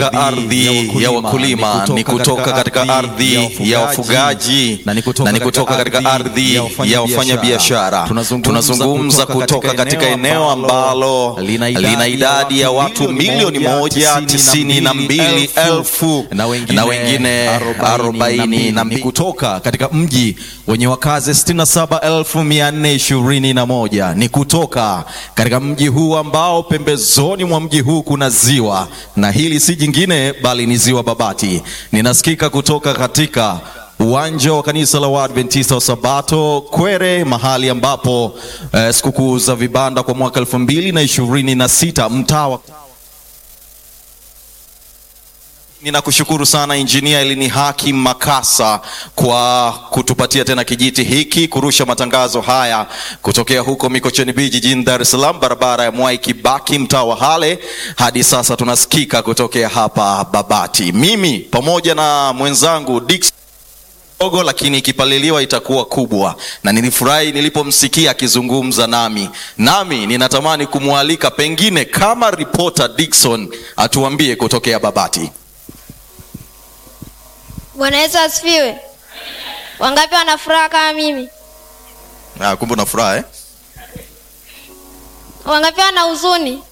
ardhi ya wakulima ni kutoka katika ardhi ya wafugaji na ni kutoka katika ardhi ya wafanyabiashara. Tunazungumza kutoka katika eneo ambalo lina idadi ya watu milioni moja tisini na mbili elfu na wengine arobaini na mbili kutoka katika mji wenye wakazi 67421 ni kutoka katika mji huu ambao pembezoni mwa mji huu kuna ziwa na hili si jingine bali ni ziwa Babati. Ninasikika kutoka katika uwanja wa kanisa la Waadventista wa Sabato Kwere, mahali ambapo eh, sikukuu za vibanda kwa mwaka elfu mbili na ishirini na sita mtaa wa Ninakushukuru sana Injinia Elini Haki Makasa kwa kutupatia tena kijiti hiki kurusha matangazo haya kutokea huko Mikocheni B jijini Dar es Salaam, barabara ya Mwai Kibaki, mtaa wa Hale. Hadi sasa tunasikika kutokea hapa Babati, mimi pamoja na mwenzangu Dickson dogo lakini ikipaliliwa itakuwa kubwa, na nilifurahi nilipomsikia akizungumza nami. Nami ninatamani kumwalika pengine kama ripota Dickson atuambie kutokea Babati. Bwana Yesu asifiwe. Wangapi wana furaha kama mimi? Ah, kumbe una furaha eh? Wangapi wana huzuni?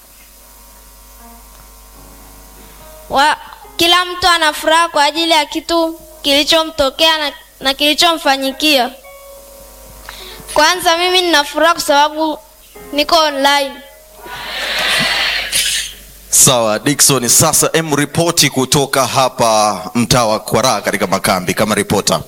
Wa, kila mtu ana furaha kwa ajili ya kitu kilichomtokea na, na kilichomfanyikia. Kwanza mimi nina furaha kwa sababu niko online. Sawa Dickson, sasa em ripoti kutoka hapa mtaa wa Kwaraa katika makambi kama ripota.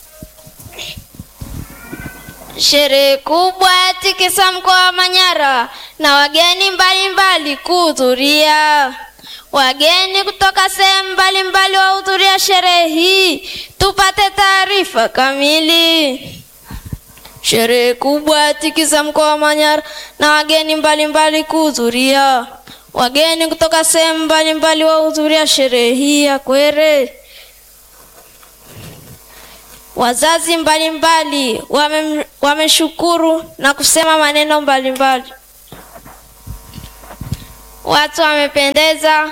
Sherehe kubwa ya tikisa mkoa wa Manyara na wageni mbalimbali kuhudhuria. Wageni kutoka sehemu mbalimbali wahudhuria sherehe hii. Tupate taarifa kamili. Sherehe kubwa ya tikisa mkoa wa Manyara na wageni mbalimbali kuhudhuria. Wageni kutoka sehemu mbalimbali wahudhuria sherehe hii ya Kwere. Wazazi mbalimbali wame, wameshukuru na kusema maneno mbalimbali. Watu wamependeza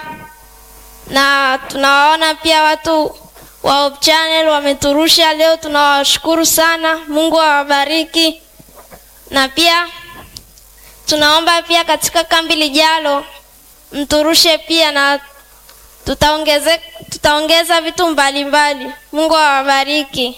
na tunawaona pia watu wa Hope Channel wameturusha leo, tunawashukuru sana. Mungu awabariki, na pia tunaomba pia katika kambi lijalo mturushe pia na tutaongeze, tutaongeza vitu mbalimbali. Mungu awabariki.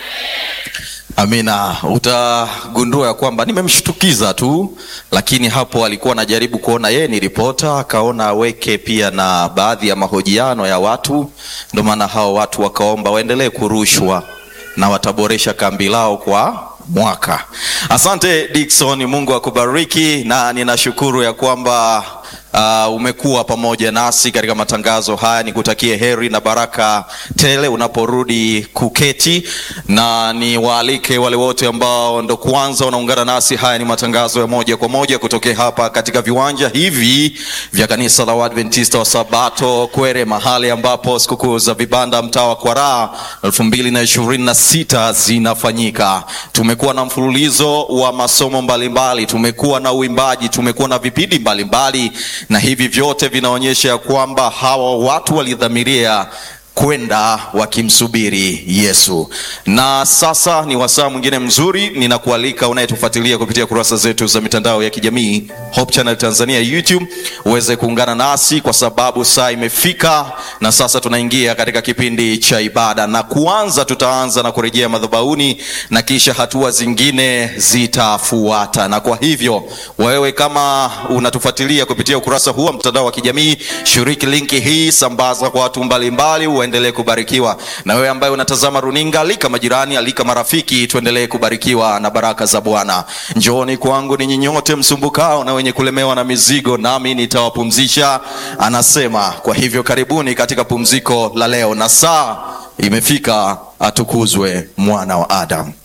Amina. Utagundua ya kwamba nimemshtukiza tu, lakini hapo alikuwa anajaribu kuona yeye ni ripota, akaona aweke pia na baadhi ya mahojiano ya watu, ndio maana hao watu wakaomba waendelee kurushwa na wataboresha kambi lao kwa mwaka. Asante Dickson, Mungu akubariki, na ninashukuru ya kwamba Uh, umekuwa pamoja nasi katika matangazo haya. Nikutakie heri na baraka tele unaporudi kuketi, na niwaalike wale wote ambao ndo kwanza wanaungana nasi. Haya ni matangazo ya moja kwa moja kutokea hapa katika viwanja hivi vya kanisa la Waadventista wa Sabato Kwere, mahali ambapo sikukuu za vibanda mtaa wa Kwaraa elfu mbili na ishirini na sita zinafanyika. Tumekuwa na mfululizo wa masomo mbalimbali, tumekuwa na uimbaji, tumekuwa na vipindi mbalimbali na hivi vyote vinaonyesha ya kwamba hawa watu walidhamiria kwenda wakimsubiri Yesu. Na sasa ni wasaa mwingine mzuri, ninakualika unayetufuatilia kupitia kurasa zetu za mitandao ya kijamii Hope Channel Tanzania YouTube, uweze kuungana nasi kwa sababu saa imefika, na sasa tunaingia katika kipindi cha ibada, na kuanza, tutaanza na kurejea madhabahuni na kisha hatua zingine zitafuata. Na kwa hivyo wewe kama unatufuatilia kupitia ukurasa huu wa mtandao wa kijamii, shiriki linki hii, sambaza kwa watu mbalimbali uendelee kubarikiwa. Na wewe ambaye unatazama runinga, alika majirani, alika marafiki, tuendelee kubarikiwa na baraka za Bwana. Njooni kwangu ninyi nyote msumbukao na wenye kulemewa na mizigo, nami nitawapumzisha, anasema. Kwa hivyo karibuni katika pumziko la leo, na saa imefika, atukuzwe mwana wa Adamu.